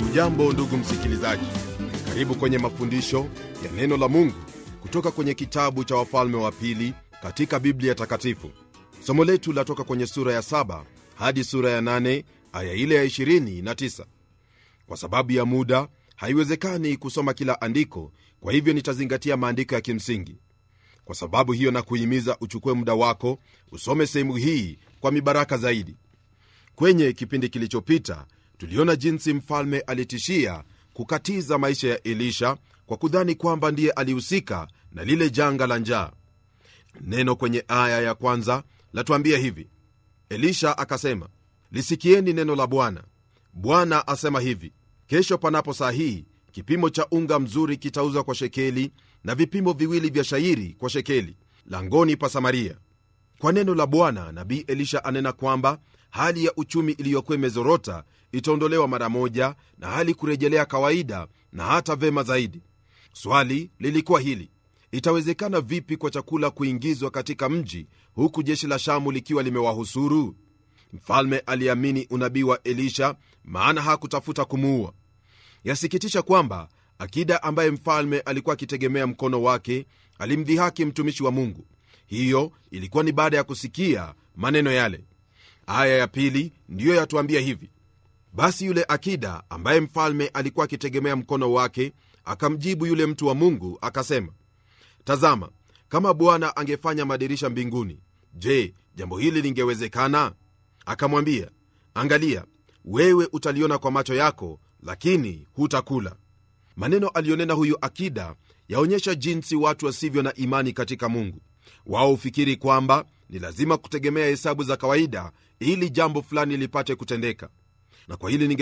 hujambo ndugu msikilizaji karibu kwenye mafundisho ya neno la mungu kutoka kwenye kitabu cha wafalme wa pili katika biblia takatifu somo letu latoka kwenye sura ya 7 hadi sura ya 8 aya ile ya 29 kwa sababu ya muda haiwezekani kusoma kila andiko kwa hivyo nitazingatia maandiko ya kimsingi kwa sababu hiyo na kuhimiza uchukue muda wako usome sehemu hii kwa mibaraka zaidi kwenye kipindi kilichopita tuliona jinsi mfalme alitishia kukatiza maisha ya elisha kwa kudhani kwamba ndiye alihusika na lile janga la njaa neno kwenye aya ya kwanza latuambia hivi elisha akasema lisikieni neno la bwana bwana asema hivi kesho panapo saa hii kipimo cha unga mzuri kitauzwa kwa shekeli na vipimo viwili vya shairi kwa shekeli langoni pa samaria kwa neno la bwana nabii elisha anena kwamba hali ya uchumi iliyokuwa imezorota itaondolewa mara moja na hali kurejelea kawaida na hata vema zaidi swali lilikuwa hili itawezekana vipi kwa chakula kuingizwa katika mji huku jeshi la shamu likiwa limewahusuru mfalme aliamini unabii wa elisha maana hakutafuta kumuua yasikitisha kwamba akida ambaye mfalme alikuwa akitegemea mkono wake alimdhihaki mtumishi wa mungu hiyo ilikuwa ni baada ya kusikia maneno yale aya ya pili ndiyo yatuambia hivi basi yule akida ambaye mfalme alikuwa akitegemea mkono wake akamjibu yule mtu wa mungu akasema tazama kama bwana angefanya madirisha mbinguni je jambo hili lingewezekana akamwambia angalia wewe utaliona kwa macho yako lakini hutakula maneno aliyonena huyu akida yaonyesha jinsi watu wasivyo na imani katika mungu wao hufikiri kwamba ni lazima kutegemea hesabu za kawaida ili jambo fulani lipate kutendeka na kwa hili